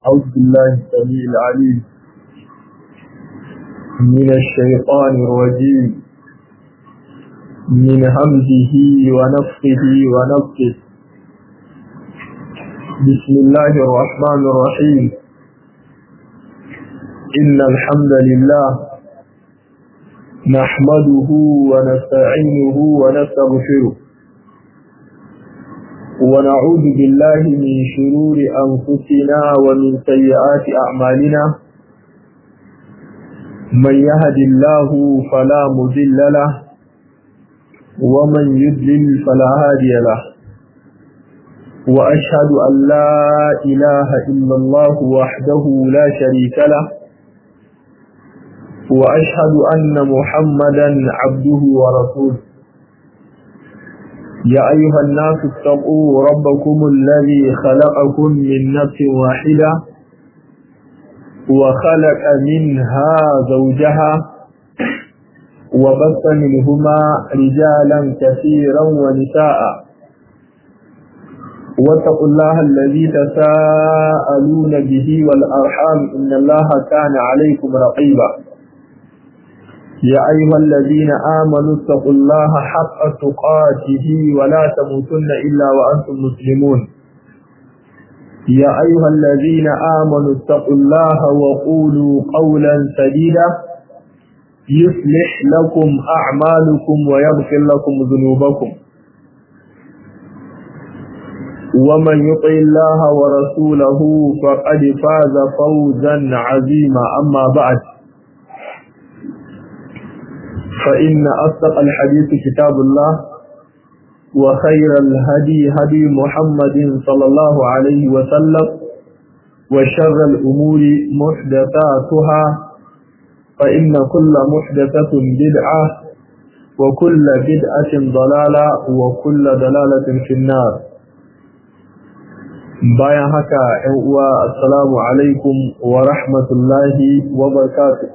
أعوذ بالله السميع العليم من الشيطان الرجيم من همزه ونفخه ونفخه بسم الله الرحمن الرحيم إن الحمد لله نحمده ونستعينه ونستغفره ونعوذ بالله من شرور أنفسنا ومن سيئات أعمالنا من يهد الله فلا مذل له ومن يذلل فلا هادي له وأشهد أن لا إله إلا الله وحده لا شريك له وأشهد أن محمدا عبده ورسوله يا أيها الناس اتقوا ربكم الذي خلقكم من نفس واحدة وخلق منها زوجها وبث منهما رجالا كثيرا ونساء واتقوا الله الذي تساءلون به والأرحام إن الله كان عليكم رقيبا يا أيها الذين آمنوا اتقوا الله حق تقاته ولا تموتن إلا وأنتم مسلمون يا أيها الذين آمنوا اتقوا الله وقولوا قولا سديدا يصلح لكم أعمالكم ويغفر لكم ذنوبكم ومن يطع الله ورسوله فقد فاز فوزا عظيما أما بعد فإن أصدق الحديث كتاب الله وخير الهدي هدي محمد صلى الله عليه وسلم وشر الأمور محدثاتها فإن كل محدثة بدعة وكل بدعة ضلالة وكل ضلالة في النار bayan haka ‘yan uwa assalamu alaikum wa rahmatullahi wa barakatuh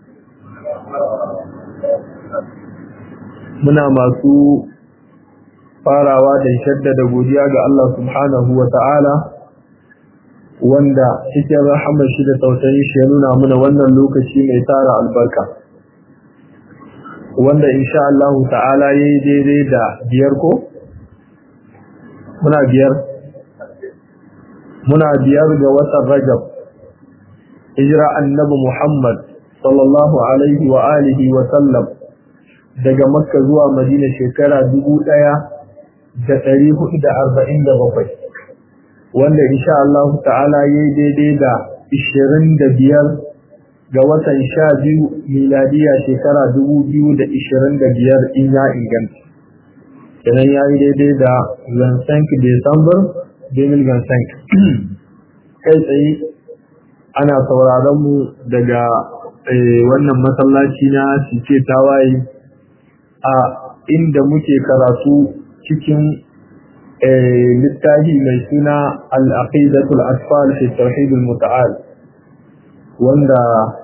muna masu farawa da shaddada godiya ga Allah subhanahu wa ta'ala wanda cikin rahamar shi da tausayin shi ya nuna muna wannan lokaci mai tara albarka wanda insha Allah ta'ala ya yi daidai da biyar ko? muna biyar muna biyar ga watan rajab hijira annabi Muhammad sallallahu alaihi wa alihi wa sallam daga makka zuwa madina shekara dubu ɗaya da ɗari hudu da arba'in da bakwai wanda insha Allah ta'ala ya yi daidai da ishirin da biyar ga watan sha biyu miladiya shekara dubu biyu da ishirin da biyar in ya inganta kenan ya yi daidai da gansank december 2025 kai tsaye ana sauraron mu daga wannan masallaci na cike tawaye a inda muke karatu cikin littafi mai suna al'aqidatul asfal fi tauhidul muta'al wanda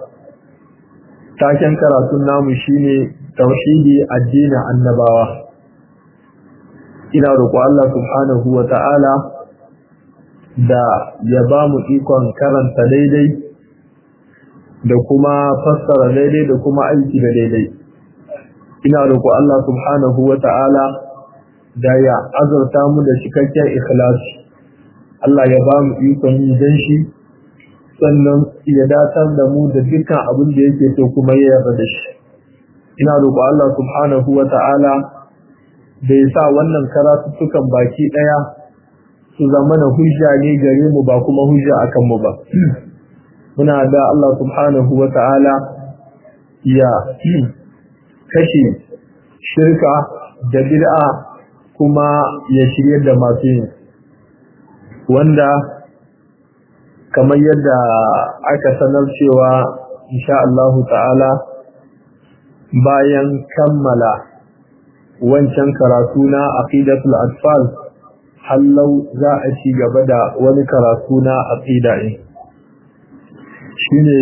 taken karatun namu shine tauhidi addinin annabawa ina roƙo Allah subhanahu wa ta'ala da ya ba mu ikon karanta daidai da kuma fassara daidai da kuma aiki da daidai ina roƙo Allah subhanahu wa ta'ala da ya azurta mu da cikakken ikhlasi Allah ya ba mu ikon yi dan shi sannan ya datar da mu da dukkan abin da yake so kuma ya yarda da shi ina roƙo Allah subhanahu wa ta'ala da ya sa wannan karatuttukan baki ɗaya su zama na hujja ne gare mu ba kuma hujja akan mu ba muna da Allah subhanahu wa ta'ala ya kashe shirka da bid'a kuma ya shirye da masu yin wanda kamar yadda aka sanar cewa insha Allah ta'ala bayan kammala wancan karatu na aqidatul atfal hallau za a ci gaba da wani karatu na aqida ne shine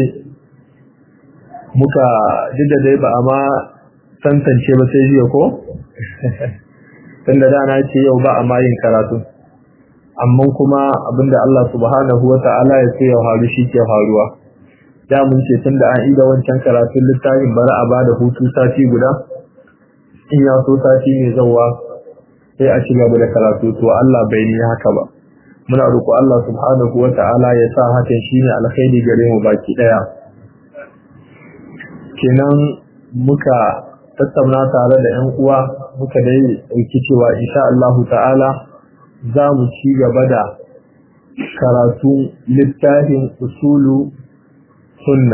muka duk dai ba amma tantance ba sai jiya ko tunda da na ce yau ba a ma yin karatu amma kuma abinda Allah subhanahu wa ta'ala ya so ya faru shi ke faruwa da mun ce tun da an ida wancan karatun littafin bari a bada hutu sati guda in ya so sati mai zawa sai a ci gaba da karatu to Allah bai ni haka ba muna roƙo Allah subhanahu wa ta'ala ya sa hakan shine alkhairi gare mu baki daya kenan muka tattauna tare da ƴan uwa muka dai ɗauki cewa insha Allah ta'ala za mu ci gaba da karatu littafin usulu sunna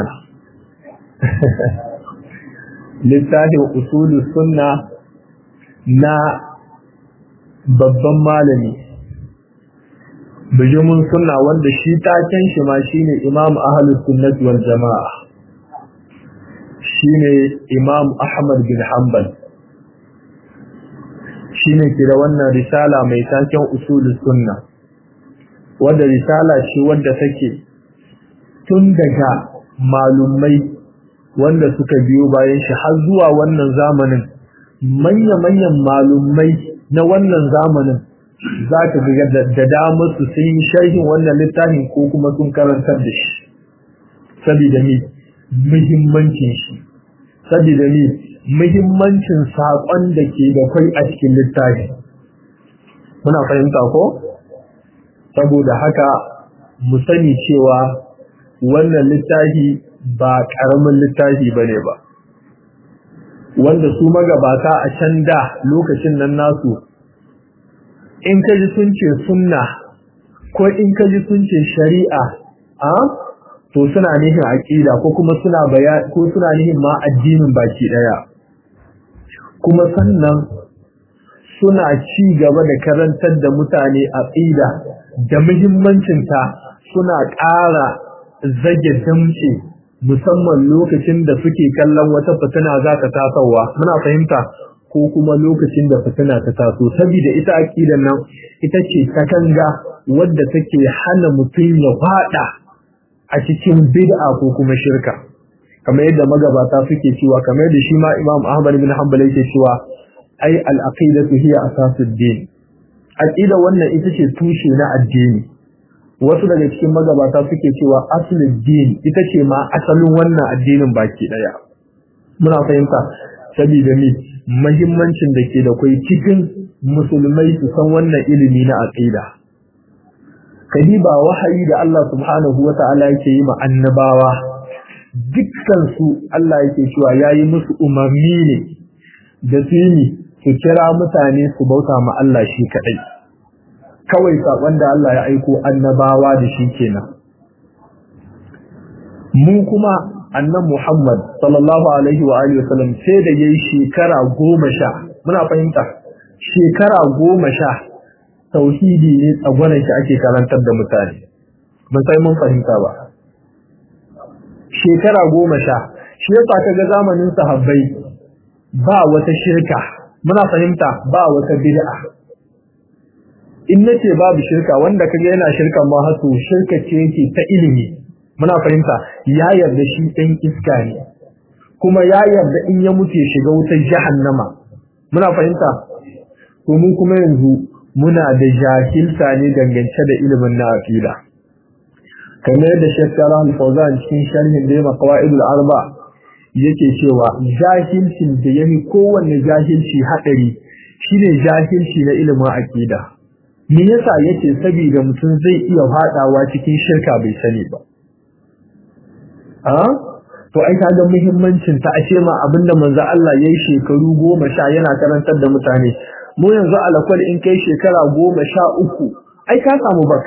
littafin usulu sunna na babban malami bijimin sunna wanda shi taken shi ma shine imam ahlus sunnati wal jama'a shine imam ahmad bin hanbal shine kira wannan risala mai taken usulus sunna wanda risala ce wanda take tun daga malumai wanda suka biyo bayan shi har zuwa wannan zamanin manya-manyan malumai na wannan zamanin za ka ga da damar su sun yi sharhin wannan littafin ko kuma sun karantar da shi saboda ni muhimmancin shi saboda ni muhimmancin saƙon da ke da kwai a cikin littafi muna fahimta ko saboda haka mu sani cewa wannan littafi ba ƙaramin littafi ba ne ba wanda su magabata a can da lokacin nan nasu in ka ji sun ce sunna ko in ka ji sun ce shari'a a to suna nihin aƙida ko kuma suna ko suna nihin ma addinin baki ɗaya kuma sannan suna ci gaba da karantar da mutane aqida da muhimmancinta suna ƙara zage damce musamman lokacin da suke kallon wata fitina za ta tasowa muna fahimta ko kuma lokacin da fitina ta taso saboda ita aqidan nan ita ce katanga wadda take hana mutum ya fada a cikin bid'a ko kuma shirka kamar yadda magabata suke cewa kamar yadda shi ma Imam Ahmad bin Hanbal yake cewa ai al-aqidatu hiya asasud din aqida wannan ita ce tushe na addini wasu daga cikin magabata suke cewa aslul din ita ce ma asalin wannan addinin baki daya muna fahimta saboda ni muhimmancin da ke da kai cikin musulmai su san wannan ilimi na aqida kadiba wahayi da Allah subhanahu wata'ala yake yi ma annabawa dukkan su Allah yake cewa yayi musu umarni ne da su yi su kira mutane su bauta ma Allah shi kadai kawai sakon da Allah ya aiko annabawa da shi kenan mu kuma annan Muhammad sallallahu alaihi wa alihi wasallam sai da yayi shekara goma sha muna fahimta shekara goma sha tauhidi ne tsagwaron shi ake karantar da mutane ban sai mun fahimta ba shekara goma sha shi yasa kaga zamanin sahabbai ba wata shirka muna fahimta ba wata bid'a in nace babu shirka wanda kaga yana shirka ma hato shirka ce yake ta ilimi muna fahimta ya yarda shi ɗan iska ne kuma ya yarda in ya mutu ya shiga wutar jahannama muna fahimta to mu kuma yanzu muna da jahilta ne dangance da ilimin na aqida kamar yadda Sheikh Salah Al-Fawzan cikin sharhin da ya Qawaidul Arba yake cewa jahilcin da yafi kowanne jahilci hadari shine jahilci na ilimin aqida me yasa yake saboda mutum zai iya fadawa cikin shirka bai sani ba a to ai kaga muhimmancin ta ashe ma abinda manzo Allah yayi shekaru goma sha yana karantar da mutane mu yanzu alakwal in kai shekara goma sha uku ai ka samu bak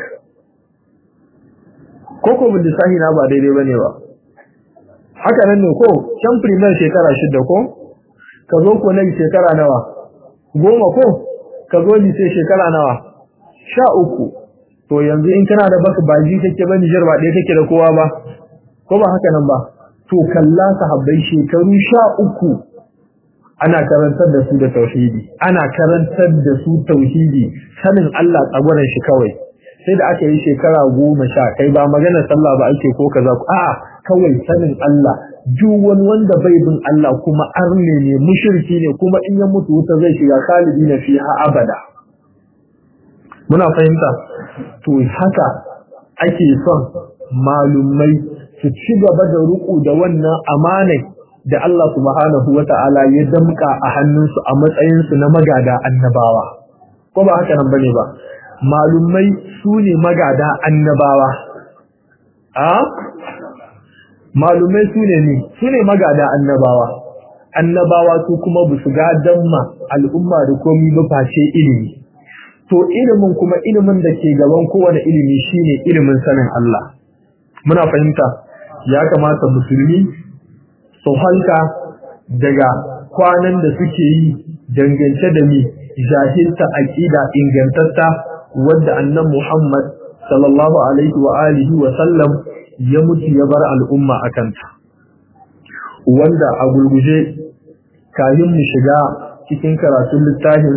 ko ko bin lissahi na ba daidai bane ba haka nan ne ko can primar shekara shida ko ka zo ko na shekara nawa goma ko ka zo sai shekara nawa sha uku to yanzu in kana da baka baji kake ba Nijar ba ɗaya kake da kowa ba ko ba haka nan ba to kalla sahabbai shekaru sha uku ana karantar da su da tauhidi ana karantar da su tauhidi sanin Allah tsagwaran shi kawai sai da aka yi shekara goma sha kai ba maganar sallah ba ake ko kaza a'a kawai sanin Allah duk wani wanda bai bin Allah kuma arne ne mushriki ne kuma in ya mutu wuta zai shiga khalidi na fiha abada muna fahimta to haka ake son malumai su ci gaba da ruku da wannan amanai da Allah subhanahu wata'ala ya damka a hannunsu a matsayinsu na magada annabawa ko ba haka nan bane ba malumai su ne magada annabawa a malumai su ne ne su ne magada annabawa annabawa su kuma ba su gadan ma al'umma da komi ba face ilimi to ilimin kuma ilimin da ke gaban kowane ilimi shine ilimin sanin Allah muna fahimta ya kamata musulmi su halka daga kwanan da suke yi dangance da mi jahilta aqida ingantatta wadda annan Muhammad sallallahu alaihi wa alihi wa sallam ya mutu ya bar al'umma akanta wanda a gurguje kayan mu shiga cikin karatun littafin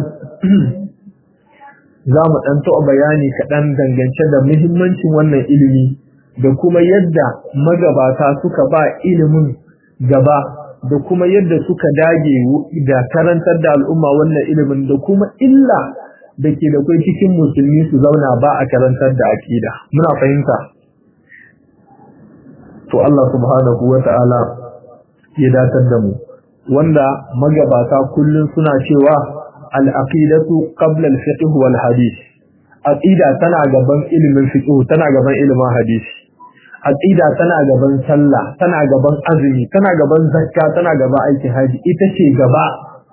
za mu ɗan taɓa bayani kaɗan dangance da muhimmancin wannan ilimi da kuma yadda magabata suka ba ilimin gaba da kuma yadda suka dage da karantar da al'umma wannan ilimin da kuma illa da ke da kai cikin musulmi su zauna ba a karantar da aƙida muna fahimta to Allah subhanahu wa ta'ala ya datar da mu wanda magabata kullum suna cewa al-aqidatu qabla al-fiqh wal hadith aqida tana gaban ilimin fiqh tana gaban ilimin hadisi aqida tana gaban sallah tana gaban azumi tana gaban zakka tana gaban aikin haji ita ce gaba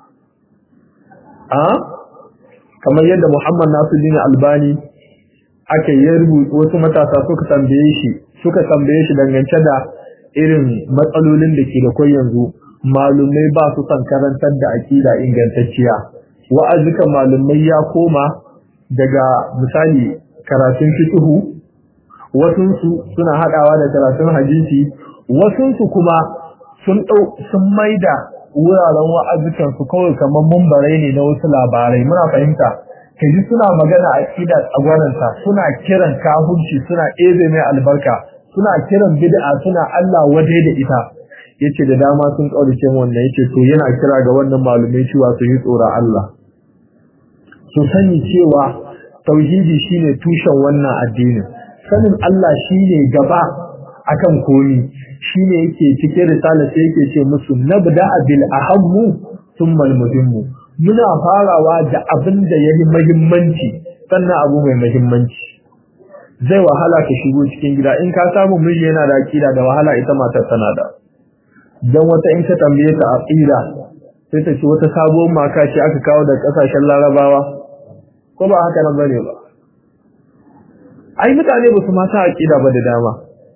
a kamar yadda Muhammad Nasiruddin Albani aka yi rubuta wasu matasa suka tambaye shi suka tambaye shi dangance da irin matsalolin da ke da kai yanzu malumai ba su san karantar da aqida ingantacciya wa'azukan malumai ya koma daga misali karatun fiqhu wasunsu suna haɗawa da karatun hadisi wasunsu kuma sun ɗau sun maida wuraren wa'azukansu kawai kamar mumbarai ne na wasu labarai muna fahimta kaji suna magana a ƙida tsagwaranta suna kiran kahunci suna ebe mai albarka suna kiran bid'a suna Allah waje da ita yace da dama sun kaurace wannan yace to yana kira ga wannan malumai cewa su yi tsoron Allah su sani cewa tauhidi shine tushen wannan addinin sanin Allah shine gaba akan komi shine yake cikin risala sai yake ce musu nabda bil ahammu thumma al muhimmu muna farawa da abin da yayi muhimmanci sannan abu mai muhimmanci zai wahala ka shigo cikin gida in ka samu miji yana da akida da wahala ita matar tana da dan wata in ka tambaye ta aqida sai ta ce wata sabuwar maka ce aka kawo da kasashen larabawa ko ba haka nan bane ba ai mutane ba su mata aqida ba da dama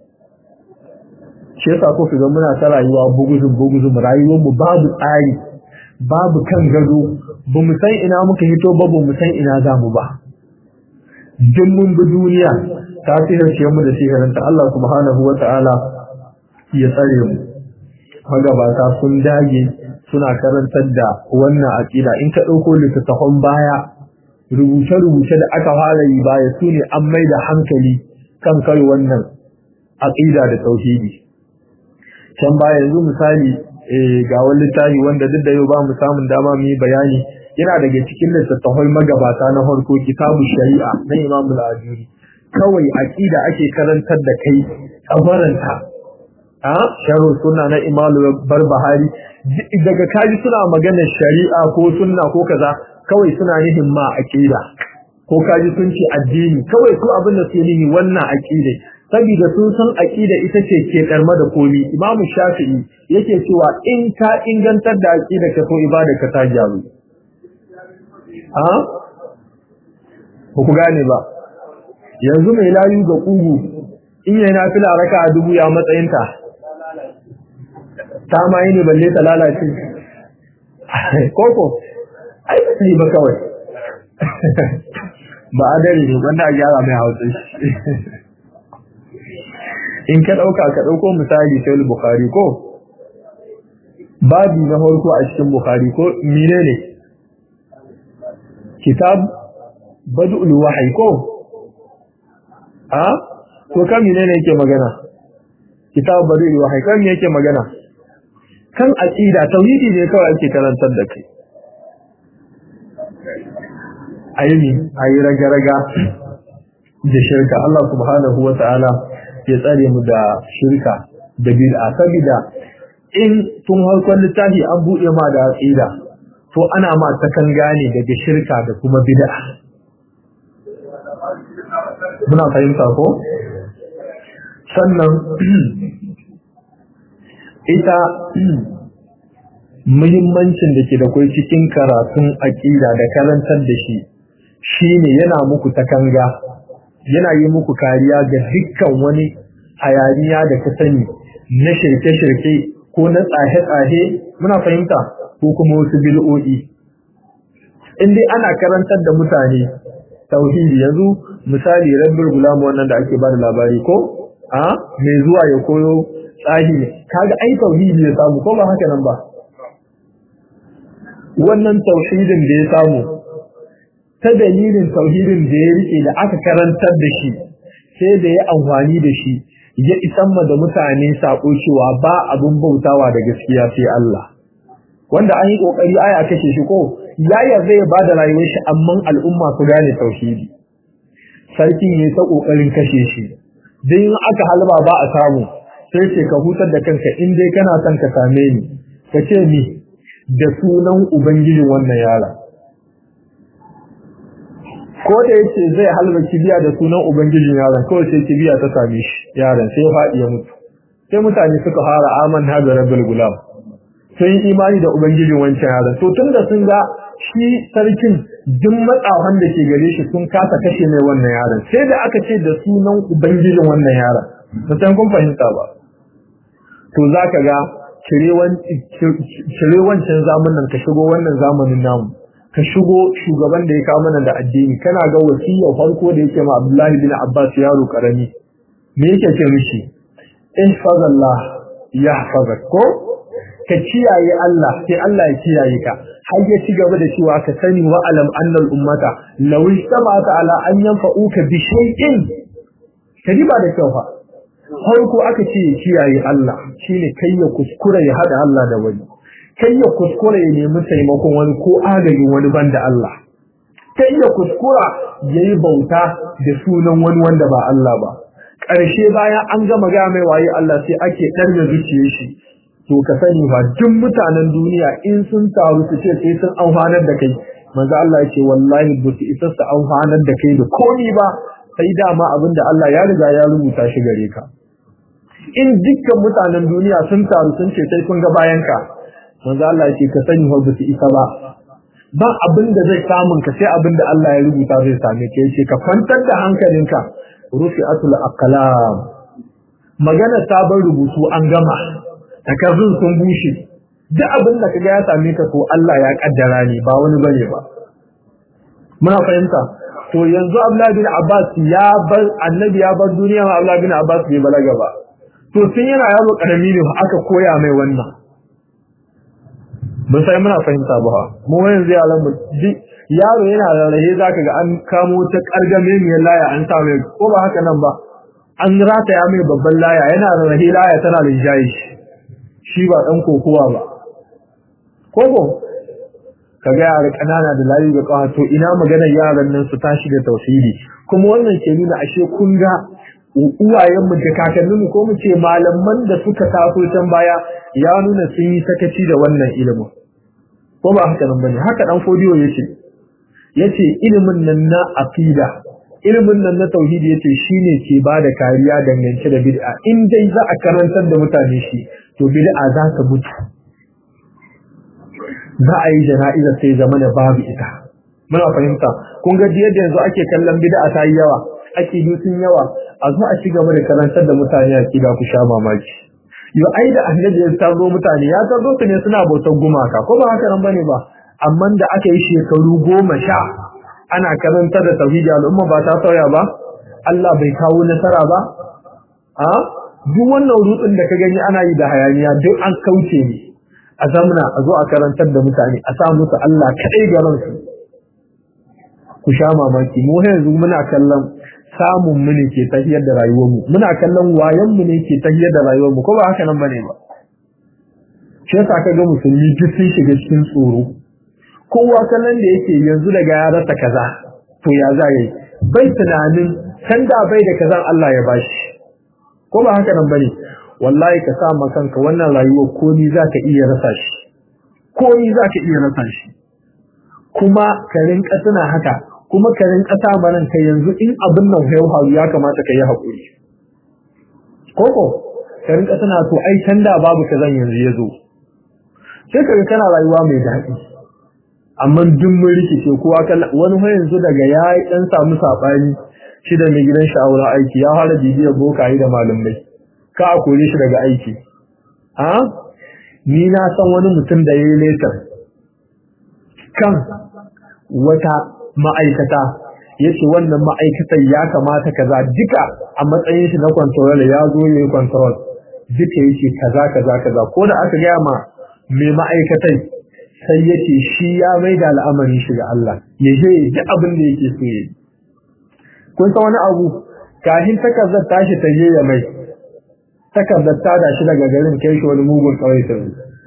shi yasa ko ga muna ta rayuwa buguzun buguzun rayuwar mu babu tsari babu kan gado ba mu san ina muka hito ba ba mu san ina za mu ba duk mun bi duniya ta sihirce mu da sihirinta Allah subhanahu wa ta'ala ya tsare mu magabata sun dage suna karantar da wannan aqida in ka dauko littattafan baya rubuce-rubuce da aka fara yi baya su ne an mai da hankali kan kai wannan aqida da tauhidi can baya yanzu misali ga wani littafi wanda duk da yau ba mu samun dama mu yi bayani yana daga cikin littattafai magabata na farko kitabu shari'a na Imam al-Ajuri kawai aqida ake karantar da kai tsabaranta a sharu sunna na Imam Barbahari daga kaji suna maganar shari'a ko sunna ko kaza kawai suna nihin ma aqida ko kaji sun ce addini kawai su abin da su nihi wannan aqida saboda sun san aqida ita ce ke karma da komi Imam Shafi'i yake cewa in ka ingantar da aqida ka so ibada ka ta gyaru a ba ku gane ba yanzu mai layu ga kugu in yana fila raka a dubu ya matsayinta ta ma yi ne balle ta lalace koko ai ba ta yi ba kawai ba a dare ne wanda a gyara mai hausa in ka ɗauka ka ɗauko misali sai bukhari ko babi na farko a cikin bukhari ko mine ne kitab badul wahyi ko a to kan mine ne yake magana kitab badul wahyi kan me yake magana kan aqida tauhidi ne kawai ake karantar da kai a yi a yi raga-raga da shirka Allah subhanahu wa ta'ala ya tsare mu da shirka da bid'a saboda in tun harkar littafi an buɗe ma da aqida to ana ma ta kan gane daga shirka da kuma bid'a muna fahimta ko sannan ita muhimmancin da ke da kwai cikin karatun aƙida da karantar da shi shine yana muku takanga yana yi muku kariya ga dukkan wani hayaniya da ka sani na shirke-shirke ko na tsahe-tsahe muna fahimta ko kuma wasu bil'o'i in dai ana karantar da mutane tauhidi yanzu misali rabbul gulam wannan da ake bada labari ko a mai zuwa ya koyo tsahi ne kaga ai tauhidi ya samu ko ba haka nan ba wannan tauhidin da ya samu ta dalilin tauhidin da ya rike da aka karantar da shi sai da ya amfani da shi ya isan ma da mutane sako cewa ba abin bautawa da gaskiya sai Allah wanda an yi kokari aya kashe shi ko yaya zai ba da rayuwar shi amma al'umma su gane tauhidi sarki ne ta kokarin kashe shi dan in aka halba ba a samu sai ce ka hutar da kanka in dai kana son ka same ni ka ce ni da sunan ubangijin wannan yara ko da yake zai halba kibiya da sunan ubangijin yaron kawai sai kibiya ta same shi yaron sai faɗi ya mutu sai mutane suka fara aman hada rabbul gulam sun yi imani da ubangijin wancan yaron to tunda sun ga shi sarkin duk matsawan da ke gare shi sun kasa kashe mai wannan yaron sai da aka ce da sunan ubangijin wannan yaron ba san kun fahimta ba to zaka ga cire wancan zamanin ka shigo wannan zamanin namu ka shigo shugaban da ya kawo mana da addini kana ga wasiyar farko da yake ma Abdullahi bin Abbas yaro karami me yake ce mishi ihfazallah yahfazak ko ka kiyaye Allah sai Allah ya kiyaye ka har ya ci gaba da cewa ka sani wa alam annal ummata law istama'ata ala an yanfa'uka bi shay'in kadi ba da kyau fa farko aka ce ya kiyaye Allah shine kai ya kuskura ya hada Allah da wani kai ya kuskura ya nemi taimakon wani ko agajin wani banda Allah kai ya kuskura yayi bauta da sunan wani wanda ba Allah ba ƙarshe bayan an gama ga mai waye Allah sai ake ɗarme zuciyar shi to ka sani ba duk mutanen duniya in sun taru su ce sai sun amfanar da kai manzo Allah ya ce wallahi ba su isa su amfanar da kai da komi ba sai dama abinda Allah ya riga ya rubuta shi gare ka in dukkan mutanen duniya sun taru sun ce sai kun ga bayan ka manzo Allah ya ce ka sani ba su isa ba ba abin da zai samun ka sai abin da Allah ya rubuta zai same ka yace ka kwantar da hankalinka rufi'atul aqlam magana sabon rubutu an gama takardun sun bushe duk abin da kaga ya same ka to Allah ya kaddara ne ba wani bane ba muna fahimta to yanzu Abdullah bin Abbas ya bar annabi ya bar duniya ma Abdullah bin Abbas bai balaga ba to tun yana yaro karami ne aka koya mai wannan mun sai muna fahimta ba mu yanzu yaran mu yaro yana rarrahe zaka ga an kamo ta kargame mai laya an sa mai ko ba haka nan ba an rataya mai babban laya yana rarrahe laya tana da jayi shi ba dan kokowa ba kogo kaga yara kanana da layu ga kawa to ina maganar yaran nan su tashi da tauhidi kuma wannan ke nuna ashe kun ga uwayen mu da kakannin mu ko mu ce malaman da suka taso can baya ya nuna sun yi sakaci da wannan ilimin ko ba haka nan bane haka dan fodiyo yace yace ilimin nan na aqida ilimin nan na tauhidi yace shine ke bada kariya dangance da bid'a in dai za a karantar da mutane shi to bid'a za ta mutu za a yi jana'iza sai zama da babu ita muna fahimta kun ga yadda yanzu ake kallon bid'a ta yi yawa ake yi sun yawa a zo a ci gaba da karantar da mutane aqida ku sha mamaki yo ai da annabi ya tarzo mutane ya tarzo su ne suna bautar gumaka ko ba haka nan bane ba amma da aka yi shekaru goma sha ana karanta da tauhidi al'umma ba ta sauya ba Allah bai kawo nasara ba a duk wannan rutsin da ka gani ana yi da hayaniya duk an kauce ne a zamana a zo a karantar da mutane a sa musu Allah kadai garin su ku sha mamaki mu yanzu muna kallon samun mu ne ke tahiyar da rayuwar mu muna kallon wayan mu ne ke tahiyar da rayuwar mu ko ba haka nan bane ba shi yasa ka ga musulmi duk sun shiga cikin tsoro kowa kallon da yake yanzu daga ya rasa kaza to ya za yi bai tunanin can da bai da kazan Allah ya bashi ko ba haka nan bane wallahi ka sa ma kanka wannan rayuwar komi za ka iya rasa shi komi za ka iya rasa shi kuma ka rinka tuna haka kuma ka rinka sa manan ka yanzu in abin nan ya faru ya kamata ka yi haƙuri koko ka rinka tuna to ai can da babu kazan yanzu ya zo sai ka ga kana rayuwa mai daɗi amma duk mun rikice kowa wani fa yanzu daga ya dan samu sabani shi da mai gidan shi a wurin aiki ya fara bibiyar bokaye da malamai ka a kore shi daga aiki a ni na san wani mutum da ya yi letar kan wata ma'aikata ya ce wannan ma'aikatar ya kamata kaza duka a matsayin shi na kwantarol ya zo ya yi kwantarol duka ya ce kaza kaza kaza ko da aka gaya ma mai ma'aikatai sai ya ce shi ya mai da al'amarin shi ga Allah ya je ya ji abin da yake so ya yi kun san wani abu kahin takardar tashi ta je ya mai takardar ta da shi daga garin kai shi wani mugun kawai ta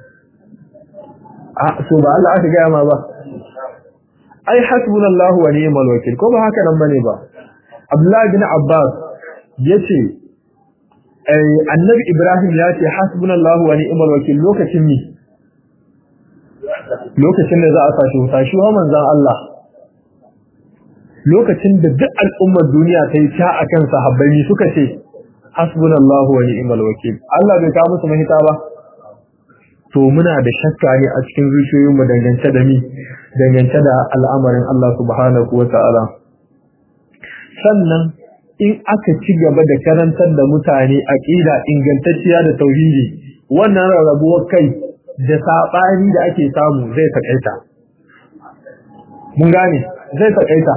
a so ba Allah aka gaya ma ba ai hasbunallahu wa ni'mal wakil ko ba haka nan bane ba Abdullah bin Abbas yace ai annabi Ibrahim ya ce hasbunallahu wa ni'mal wakil lokacin ni lokacin da za a sashi wuta shi wa manzon Allah lokacin da duk al'ummar duniya ta yi ta akan sahabbai suka ce hasbunallahu wa ni'mal wakil Allah bai kawo musu mahita ba to muna da shakka ne a cikin zuciyoyinmu dangance da ni dangance da al'amarin Allah subhanahu wa ta'ala sannan in aka ci gaba da karantar da mutane aqida ingantacciya da tauhidi wannan rarrabuwar kai da sabani da ake samu zai takaita mun gane zai takaita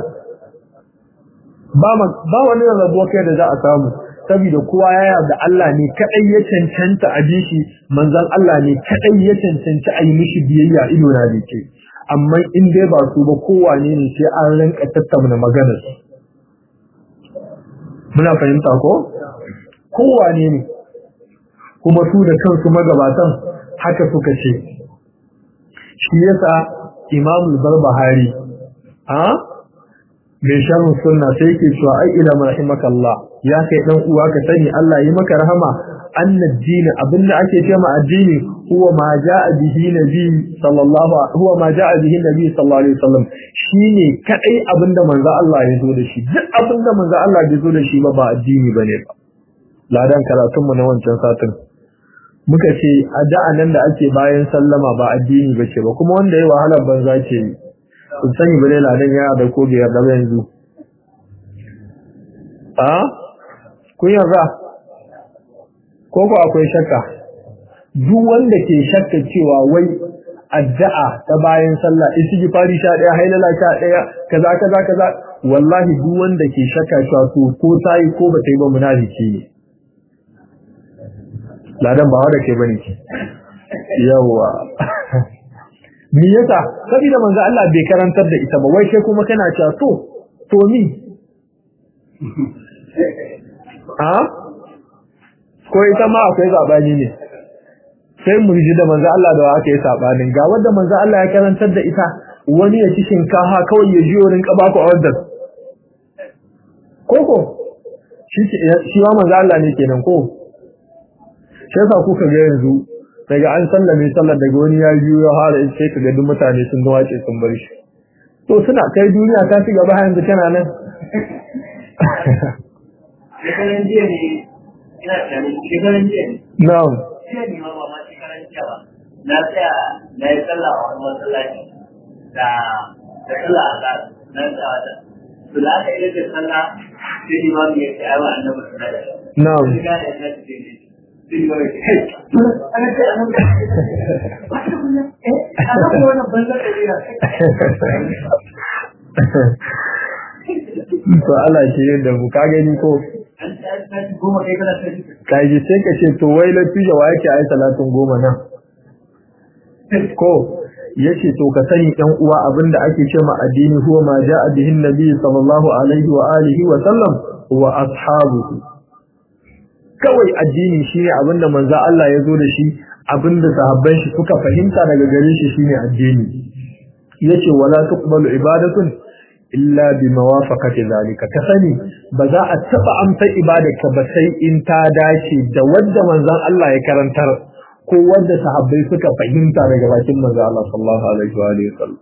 ba ba wani rarrabuwar kai da za a samu saboda kowa ya yarda Allah ne kadai ya cancanta a bishi manzon Allah ne kadai ya cancanci a yi mishi biyayya ido na dake amma in dai ba su ba kowane ne sai an rinka tattauna maganar muna fahimta ko kowane ne kuma su da kansu magabatan haka suka ce shi yasa imamul barbahari a mai sharhu sunna sai yake cewa ai ila rahimakallah ya kai dan uwa ka sani Allah yi maka rahama annad din abin da ake cewa addini huwa ma jaa bihi nabi sallallahu huwa ma jaa bihi nabi sallallahu alaihi wasallam shine kadai abin da manzo Allah ya zo da shi duk abin da manzo Allah ya zo da shi ba ba addini bane ba ladan karatun mu na wancan satin muka ce addu'a nan da ake bayan sallama ba addini bace ba kuma wanda yayi wahalar banza ce yi kun sani bane ladan yana da ko biyar da yanzu a kun yarda ko ko akwai shakka duk wanda ke shakka cewa wai addu'a ta bayan sallah istighfari sha daya hailala sha daya kaza kaza kaza wallahi duk wanda ke shakka cewa to ko tayi ko ba tayi ba munafiki ne ladan ba wanda ke bane ki yawa me yasa saboda manzo Allah bai karantar da ita ba wai sai kuma kana cewa to to ni a ko ita ma akwai zabani ne sai mu ji da manzo Allah da aka yi sabanin ga wanda manzo Allah ya karantar da ita wani ya ci shinkafa kawai ya ji wurin kaba ku order koko shi shi wa manzo Allah ne kenan ko sai sa kuka ga yanzu daga an sallame sallar daga wani ya biyo ya fara in sai kaga duk mutane sun wace sun bar shi to suna kai duniya ta ci gaba yanzu kana nan shekaran jiya ne ina tunanin shekaran jiya ne na'am jiya ne ma ba ma shekaran jiya ba na tsaya na yi sallah a wani masallaci da da sallah a kan na tsaya wata to da aka yi da sallah sai imamu ya ce aiwa annabi sallallahu alaihi wasallam na'am sai ga ya ce sai ne sai imamu ya ce hey ana ce annabi wata kullum eh ana ko wannan banzar da riya to Allah ke yin da mu ka gani ko an ta ta goma kai kana sai kai ji sai ka ce to wai latija wa yake ai salatin goma nan ko yace to ka sani ɗan uwa abinda ake ce ma addini huwa ma ja'a bihin nabi sallallahu alaihi wa alihi wa sallam wa ashabuhu kawai addini shine abinda manzo Allah ya zo da shi abinda sahabban shi suka fahimta daga gare shi shine addini yace wala tuqbalu ibadatun illa bi mawafaqati zalika ka sani ba za a taba amsa ibadarka ba sai in ta dace da wanda manzon Allah ya karantar ko wanda sahabbai suka fahimta daga bakin manzon Allah sallallahu alaihi wa alihi wasallam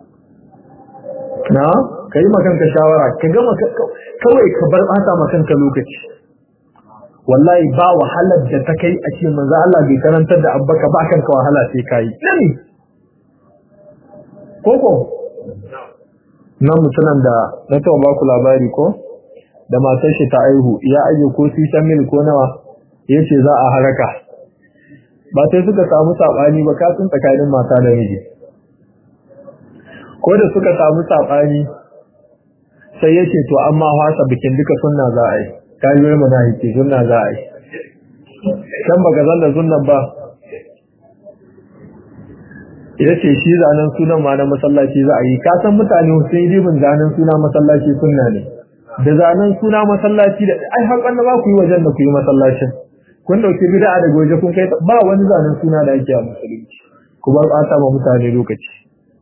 na kai makanka shawara ka gama kawai ka bar bata makanka lokaci wallahi ba wahalar da ta kai a ce manzo Allah bai karantar da abbaka ba kanka wahala sai kai nani koko nan mutunan da na taɓa ba ku labari ko da matar shi ta aihu ya aje ko sisan mil ko nawa yace za a haraka ba sai suka samu sabani ba kasun tsakanin mata da miji ko da suka samu sabani sai yace to amma hasa bikin duka sunna za a yi kayoyi munafiki sunna za a yi kan baka zan da sunnan ba ya ce shi zanen sunan ma na masallaci za a yi ka san mutane sun yi ribin zanen suna masallaci sunna ne da zanen suna masallaci da ai har da ba ku yi wajen da ku yi masallacin kun dauki bid'a daga waje kun kai ba wani zanen suna da ake a musulunci ku bar ɓata ma mutane lokaci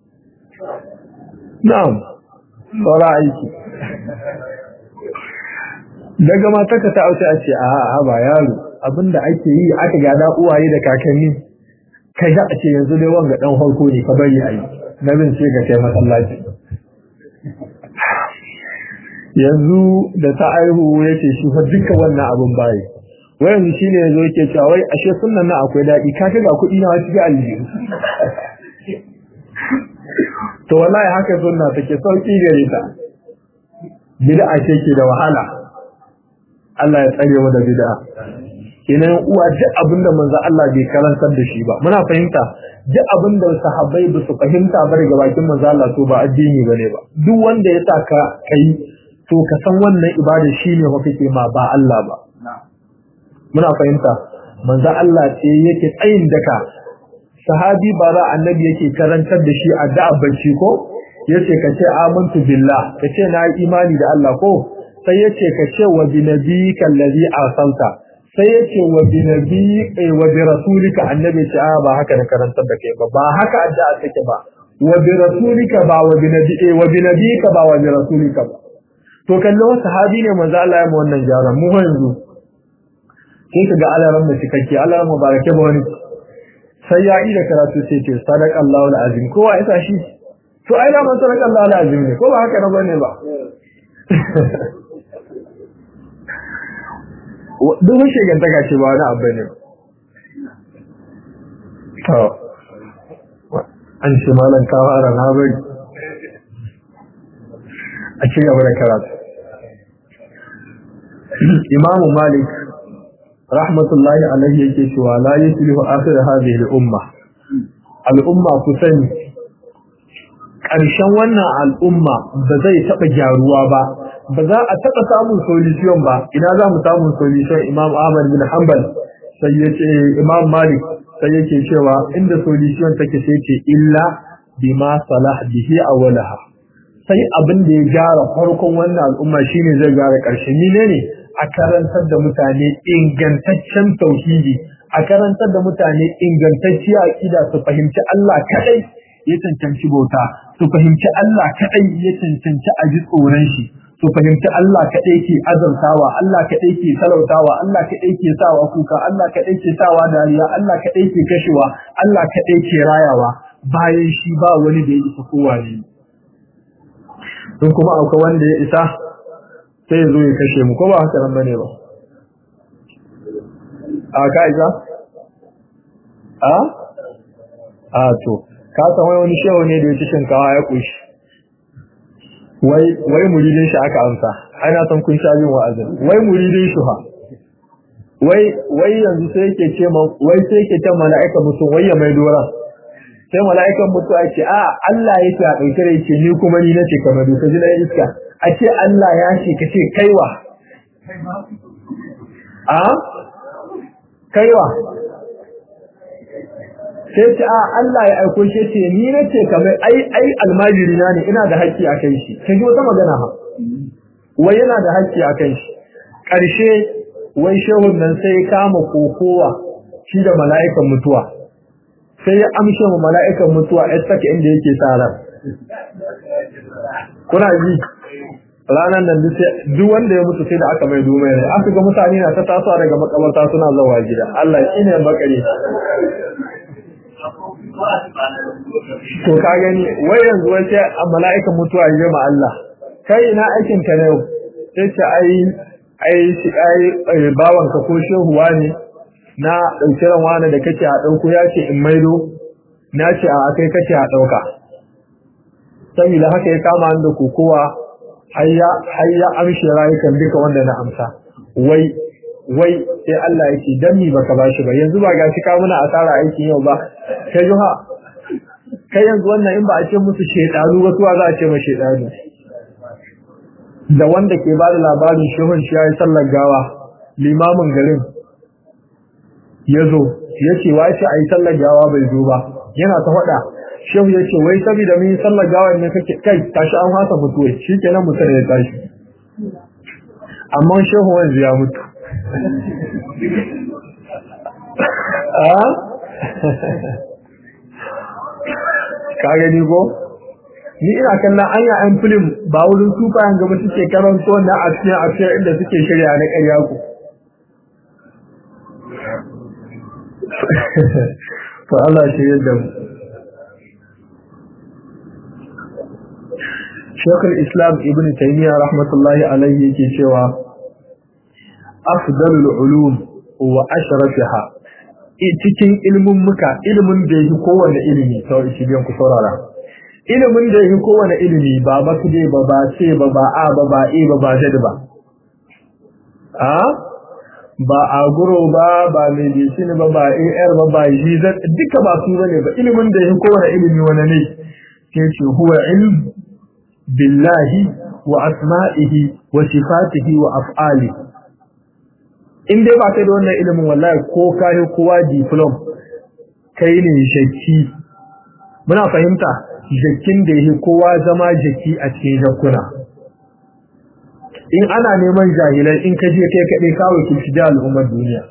na'am saura aiki daga matarka ta auce a ce a a ba yaro abinda ake yi aka gada uwaye da kakanni kai ga a ce yanzu dai wanga dan harko ne ka bari ayi na bin ce ga kai masallaci yanzu da ta aihu yace shi fa duka wannan abin bayi wai yanzu shine yanzu yake cewa wai ashe sunnan nan akwai dadi ka ga kuɗi na wasu ga aljihu to wallahi haka sunna take sauki gare ta bid'a ce ke da wahala Allah ya tsare mu da bid'a kenan uwa duk abinda manzo Allah bai karantar da shi ba muna fahimta duk abinda sahabbai ba su fahimta ba daga bakin manzo Allah to ba addini bane ba duk wanda ya saka kai to ka san wannan ibada shine wa kake ma ba Allah ba muna fahimta manzo Allah ce yake tsayin daka sahabi bara annabi yake karantar da shi addu'a bacci ko yace ka ce amantu billah ka ce na yi imani da Allah ko sai yace ka ce wa bi nabiyika allazi arsalta sai yace wa bi nabiyika wa bi rasulika annabi ce a ba haka na karantar da kai ba ba haka addu'a take ba wa bi rasulika ba wa bi nabiyika wa bi nabiyika ba wa bi rasulika ba to kallo sahabi ne manzo Allah ya mu wannan jaran mu yanzu sai kaga alaran mu cikakke alaran mubarake ba wani sai ya yi da karatu sai ce sadaqallahu alazim kowa ya tashi to ai da man sadaqallahu alazim ne ko ba haka na bane ba duk shigantaka ce ba wani abu ne to an ce malam ka fara na bari a ci gaba da karatu imamu malik rahmatullahi alaihi yake cewa la yuslihu akhir hadhihi al-umma al-umma ku sani ƙarshen wannan al'umma ba zai taɓa gyaruwa ba ba za a taɓa samun solution ba ina za mu samun solution imam ahmad bin hanbal sai ya ce imam malik sai yake cewa inda solution take sai ce illa bima salah bihi awwalaha sai abin da ya gyara farkon wannan al'umma shine zai gyara ƙarshen ni ne a karantar da mutane ingantaccen tauhidi a karantar da mutane ingantacciya aqida su fahimci Allah kadai ya cancanci bauta su fahimci Allah kadai ya cancanci a ji tsoron shi su fahimci Allah kadai ke azantawa Allah kadai ke talautawa Allah kadai ke sawa kuka Allah kadai ke sawa dariya Allah kadai ke kashewa Allah kadai ke rayawa bayan shi ba wani da ya isa kowa ne don kuma akwai wanda ya isa sai zo ya kashe mu ko ba haka nan bane ba a ka isa a a to ka san wai wani shehu ne da ya ci shinkawa ya kushi wai wai muridin shi aka amsa ai na san kun sha bin wa'azin wai muridin shi ha wai wai yanzu sai yake ce ma wai sai yake ce mala'ika mutum wai ya mai dora sai mala'ikan mutu a ce a Allah yake a ɗauke da yake ni kuma ni nace kamar duka ji na iska a ce Allah ya ce ka ce kaiwa a kaiwa sai ce a Allah ya aiko shi ce ni nace kamar ai ai almajiri na ne ina da haƙƙi a kai shi kaji wata magana ha wai yana da haƙƙi a kai shi ƙarshe wai shehun nan sai ya kama kokowa shi da mala'ikan mutuwa sai ya amshe mu mala'ikan mutuwa ya saka inda yake tsara kuna ji ranar nan duk wanda ya mutu sai da aka mai domai ne aka ga mutane na ta tasowa daga makabarta suna zawa gida Allah shi ne bakare to ka gani wai yanzu wace a mala'ikan mutuwa ya ma Allah kai ina aikin ka ne sai ce ai ai shi ai bawan ka ko shehuwa ne na dauki ran wani da kake a dauko ya ce in maido na ce a kai kake a dauka saboda haka ya kama da kokowa har ya amshi rayukan duka wanda na amsa wai wai sai Allah ya ce dan mi baka bashi ba yanzu ba gashi ka muna asara aikin yau ba kai juha kai yanzu wannan in ba a ce musu shedanu ba suwa za a ce ma shedanu da wanda ke ba da labarin shehun shi yayi sallar gawa limamin garin ya zo ya ce wa ce a yi sallar gawa bai zo ba yana ta faɗa shehu ya ce wai saboda mun yi sallar gawa ne kake kai tashi an hasa mutuwa shi kenan mutum ya tashi amma shehu wanzu ya mutu ka gani ko ni ina kallon anya an film ba wurin sufayen gaba suke karanto na a cikin a cikin inda suke shirya na ƙarya ku to Allah shi yadda mu Shekul Islam Ibn Taymiyyah rahmatullahi alaihi yake cewa afdalul ulum wa ashrafiha cikin ilmin muka ilimin da yake kowanne ilimi sau shi biyan ku saurara ilimin da yake kowanne ilimi ba ba kude ba ba ce ba ba a ba ba e ba ba zad ba a ba a guro ba ba medicine ba ba ar ba ba jizat duka ba su bane ba ilimin da yake kowanne ilimi wani ne ke ce huwa ilm billahi wa asma'ihi wa sifatihi wa af'alihi in dai ba kai da wannan ilimin wallahi ko kai kowa diplom kai ne shakki muna fahimta jakkin da yake kowa zama jaki a cikin jakkuna in ana neman jahilai in ka je kai kaɗai kawai ki shi da al'ummar duniya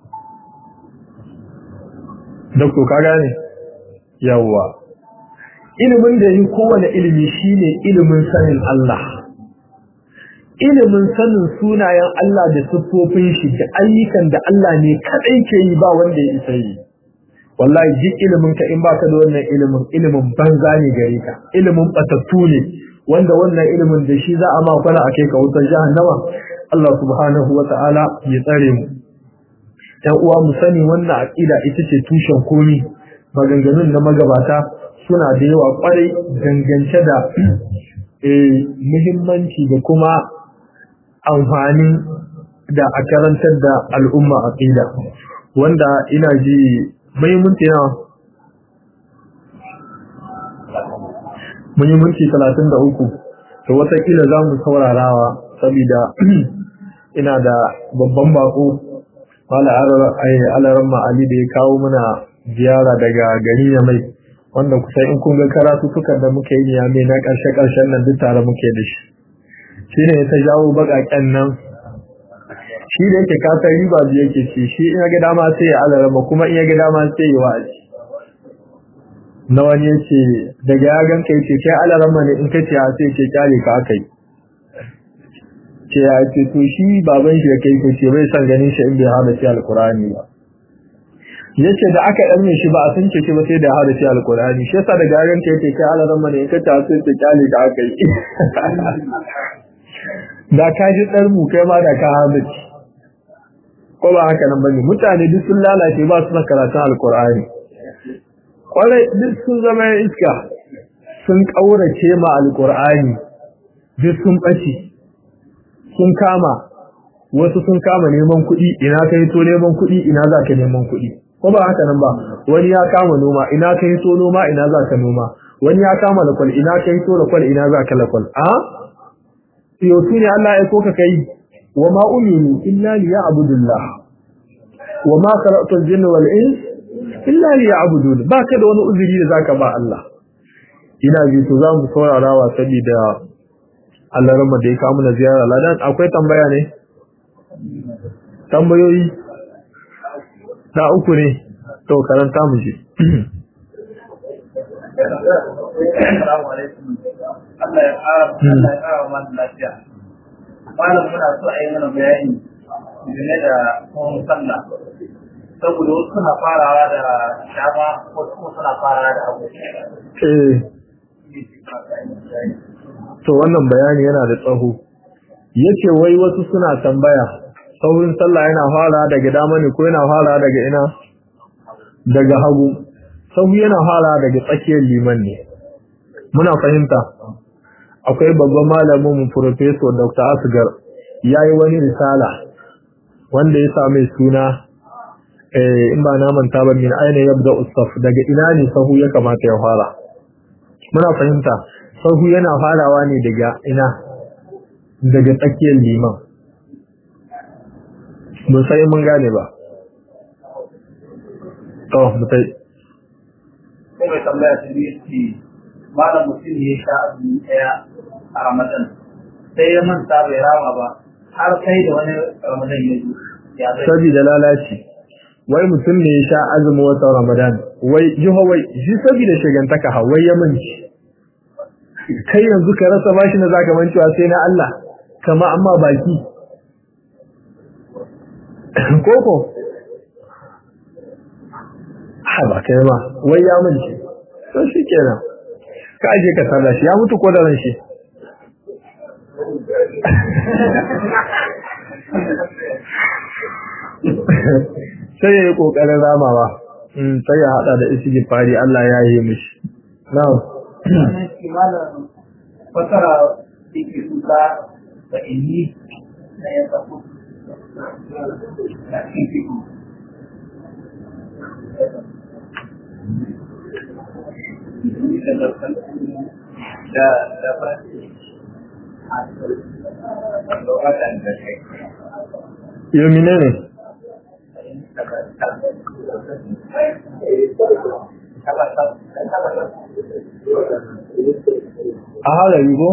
Dokto ka gane yawwa ilimin da yake kowane ilimi shine ilimin sanin Allah ilimin sanin sunayen Allah da siffofin shi da ayyukan da Allah ne kadai ke yi ba wanda ya isa yi wallahi duk ilimin ka in baka da wannan ilimin ilimin banza ne gare ka ilimin batattu ne wanda wannan ilimin da shi za a ma kwana akai ka wutar jahannama Allah subhanahu wata'ala ya tsare mu ɗan uwa mu sani wannan aqida ita ce tushen komi maganganun na magabata suna da yawa kwarai dangance da muhimmanci da kuma amfani da a karantar da al'umma aqida wanda ina ji mai minti na mun yi minti talatin da uku to watakila za mu saurarawa saboda ina da babban bako wala alaran ma'ali da ya kawo mana ziyara daga gari ya mai wanda kusa in kun ga karatu sukan da muke yi ya mai na ƙarshe-ƙarshen nan duk tare muke da shi shi ne ta jawo baƙaƙen nan shi da yake kasar riba biyu yake ce shi in ga dama sai ya alarama kuma in ga dama sai ya wa'azi na wani ya ce daga ya ganka ya ce kai alarama ne in ka ce sai ce kyale ka aka yi ce ya ce to shi baban shi ya kai ko ce bai san ganin shi in bai hada shi alkurani ba ya ce da aka ɗan shi ba a sun ce shi ba sai da hada shi alkurani shi yasa daga ya ganka ya ce kai alarama ne in ka ce sai ce kyale ka aka yi da ka ji ɗarmu kai ma da ka hadaci ko ba haka nan bane mutane duk sun lalace ba su karatun alkur'ani kwarai duk sun zama iska sun ƙaurace ma alkur'ani duk sun ɓace sun kama wasu sun kama neman kuɗi ina ka to neman kuɗi ina za ka neman kuɗi ko ba haka nan ba wani ya kama noma ina ka to noma ina za ka noma wani ya kama lakwal ina ka to lakwal ina za ka lakwal a yau ne Allah ya ko ka kai wa ma umiru illa liya'budullah wa ma khalaqtul jinna wal ins illa liya'budun ba ka da wani uzuri da zaka ba Allah ina ji to za mu saurara wa saboda Allah rama da ya kawo mana ziyara ladan akwai tambaya ne tambayoyi ta uku ne to karanta mu ji Assalamu alaikum. Allah ya ƙara Allah ya ƙara mana lafiya. Malam muna so a yi mana bayani game da kuma sallah. Saboda wasu suna farawa da shama wasu kuma suna farawa da abu. eh to wannan bayani yana da tsaho yace wai wasu suna tambaya saurin sallah yana fara daga dama ne ko yana fara daga ina daga hagu sahu yana fara daga tsakiyar liman ne muna fahimta akwai babban malamin mu professor Dr. Asgar yayi wani risala wanda ya same suna eh in ba na manta ba min aina yabda usaf daga ina ne sahu ya kamata ya fara muna fahimta sahu yana farawa ne daga ina daga tsakiyar liman mun sai mun gane ba to mutai Sai mai tambaya ta biyu ce malam mutum ya sha azumi ɗaya a Ramadan. Sai ya manta bai rama ba har sai da wani Ramadan ya zo. Ya zai saboda lalaci wai mutum ne ya sha azumin watan Ramadan wai jiho wai shi saboda shigantaka ha wai ya manci kai yanzu ka rasa bashi na zaka mancewa sai na Allah kama amma baki koko ha ba kai ma wai ya manci to shi kenan ka aje ka sarra shi ya mutu ko da ran shi sai ya yi ƙoƙarin ramawa sai ya haɗa da isi fari Allah ya yi mishi na'am Wannan shi malam fasara yake suka da inni na ya tafi na cikin fiko. Da da ba da waɗanda kai. yau mine ne a halari ko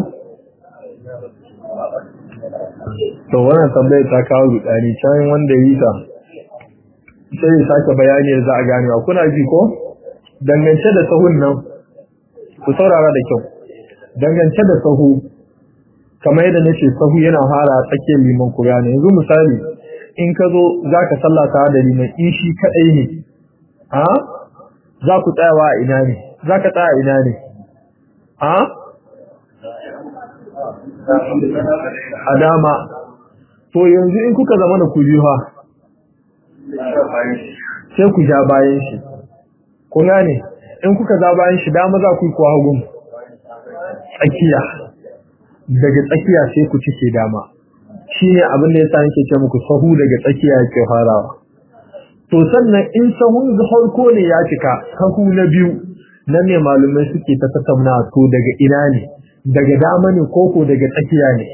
to wannan tambayar ta kawo rudani can wanda yi ta sai ya sake bayani da za a gane wa kuna ji ko dangance da sahun nan ku saurara da kyau dangance da sahu kamar yadda nace sahu yana fara tsakiyar liman ku gane yanzu misali in ka zo za ka sallata da liman in shi kaɗai ne ha za ku tsayawa a ina ne za ka tsaya a ina ne ha a dama to yanzu in kuka zama da kujiha sai ku ja bayan shi ku gane in kuka za bayan shi dama za ku yi kuwa hagun tsakiya daga tsakiya sai ku cike dama shi ne abin da ya sa yake ce muku sahu daga tsakiya yake farawa to sannan in sahun farko ne ya cika sahu na biyu na ne malumai suke ta tattauna to daga ina ne daga dama ne koko daga tsakiya ne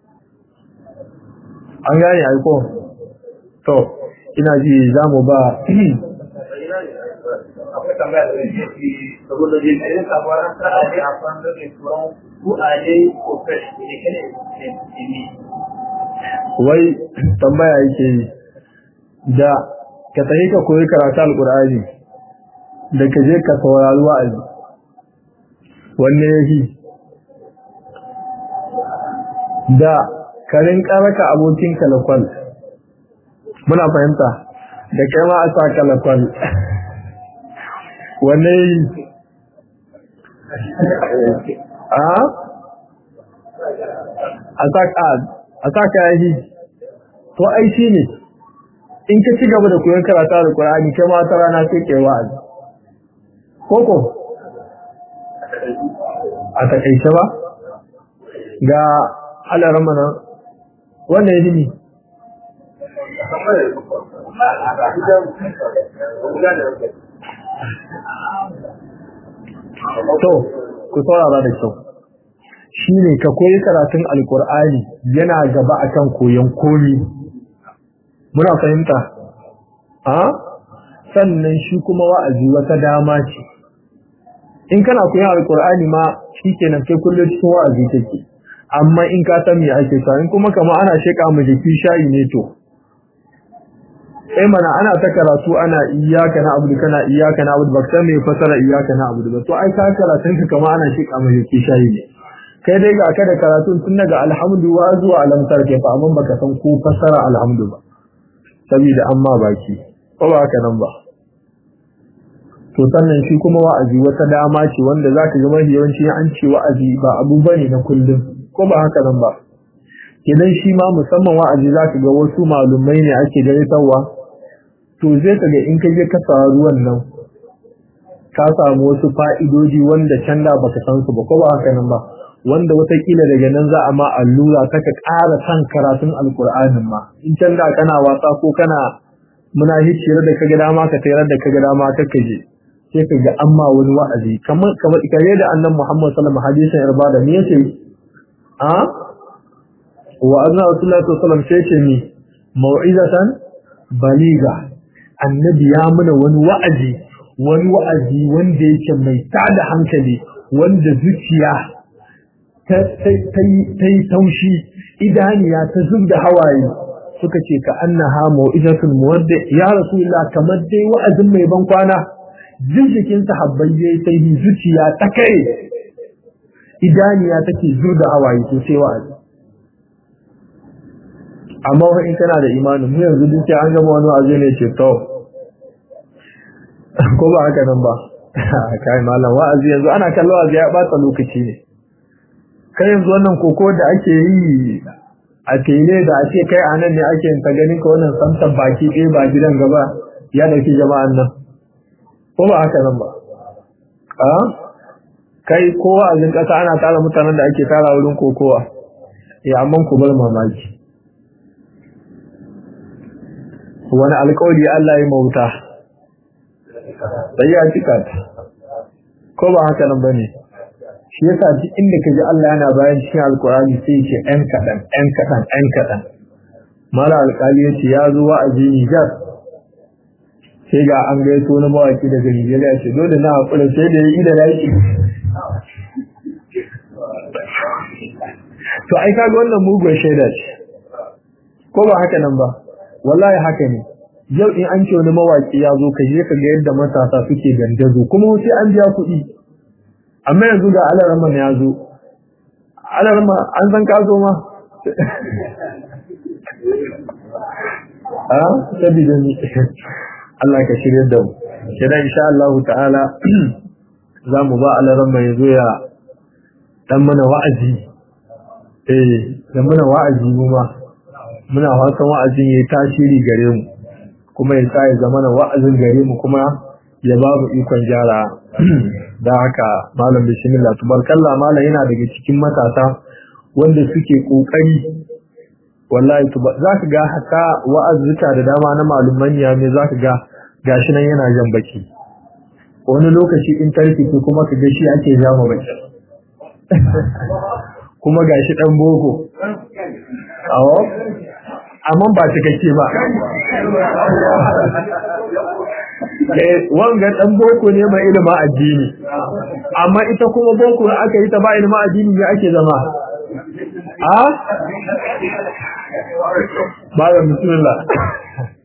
an gane aiko to ina ji za mu ba akwai tambaya da yake ci saboda jin irin sabuwar sa'a ne a kan da ke tsoron ku a ne ko fresh ne kene ne wai tambaya yake yi da ka tafi ka koyi karatu alkur'ani da ka je ka saurari wa'azi wanne yake da ka rinka raka abokin kalakwal muna fahimta da kai ma a sa kalakwal wanne yi a a sa a sa ka yi to ai shi ne in ka ci gaba da koyon karatu da Qur'ani kai ma ta rana sai kai wa'azi koko a takaice ba ga alaran mana wannan ya dini to ku saurara da kyau shi ne ka koyi karatun alkur'ani yana gaba akan koyon komi muna fahimta a sannan shi kuma wa'azi wata dama ce in kana koyon alkur'ani ma shi kenan kai kullum cikin wa'azi take amma in ka san me ake sa in kuma kama ana sheka mu jiki shayi ne to sai mana ana ta karatu ana iyyaka na abudu kana iyyaka na abudu baka san me fasara iyyaka na abudu ba to ai ka karatun ka kama ana shi kamar yake shayi ne kai dai ga ka da karatun tun daga alhamdu wa zuwa alamtar ke fa amma baka san ko fasara alhamdu ba saboda amma baki ko ba haka nan ba to sannan shi kuma wa'azi wata dama ce wanda zaka ga mafi yawanci an ce wa'azi ba abu bane na kullum ko ba haka nan ba idan shi ma musamman wa'azi zaka ga wasu malumai ne ake gaisawa to zai ka ga in ka je ka faru wannan ka samu wasu fa'idoji wanda can da baka san su ba ko ba haka nan ba wanda watakila daga nan za a ma allura ta ka ƙara san karatun alkur'anin ma in can da kana wasa ko kana muna hiciyar da kaga dama ka tayar da kaga dama ka kaje sai ka ga amma wani wa'azi kamar kamar kare da annan Muhammad sallallahu alaihi wasallam hadisin irbada me yace a wa azza rasulullahi sallallahu alaihi wasallam sai ce ni mau'izatan baliga annabi ya muna wani wa'azi wani wa'azi wanda yake mai tada hankali wanda zuciya ta yi taushi idaniya ta zub da hawaye suka ce ka annaha mau'izatul muwaddi ya rasulullah kamar dai wa'azin mai ban kwana jikin sahabbai yayi sai zuciya ta kai idaniya take zub da hawaye to sai wa'azi amma in kana da imanin mu yanzu duk sai an gama wani wa'azi ne ce to ko ba haka nan ba kai malam wa'azi yanzu ana kallon wa'azi ya bata lokaci ne kai yanzu wannan koko da ake yi a tele da ake kai a nan ne ake yin ta ganin ka wannan samtan baki ɗaya ba gidan gaba ya ɗauki jama'an nan ko ba haka nan ba a kai kowa a jin ƙasa ana tara mutanen da ake tara wurin kokowa ya amma ku bar mamaki wani alƙawari Allah ya mauta sai ya cika ko ba haka nan bane shi yasa duk inda kaji Allah yana bayan cikin alkurani sai ce ɗan kaɗan ɗan kaɗan ɗan kaɗan mala alƙali ya ce ya zo wa'azi Nijar sai ga an gaito na mawaki daga Nijeriya ce dole na haƙura sai da ya yi da yaki to ai kaga wannan mugun shaida ce ko ba haka nan ba wallahi haka ne yau in an ce wani mawaki ya zo ka je ka ga yadda matasa suke gandazo kuma sai an biya kuɗi amma yanzu ga alarama ya zo alarama an san kaso ma a sabida ni Allah ka shirya da mu kidan insha Allah ta'ala za mu ba alarama ya zo ya dan mana wa'azi eh dan mana wa'azi mu ma muna fatan wa'azin yayi tasiri gare mu kuma ya sa ya zama wa'azin gare mu kuma ya ba mu ikon gyara da haka malam bismillah tubarkalla malam yana daga cikin matasa wanda suke kokari wallahi tuba zaka ga haka wa'azuka da dama na maluman ya me zaka ga gashi nan yana jan baki wani lokaci in tarki ko kuma ka ga shi ake jama baki kuma gashi dan boko awo amma ba cikakke ba wanga dan boko ne mai ilimin addini amma ita kuma boko aka yi ta ba ilimin addini ne ake zama a ba ga bismillah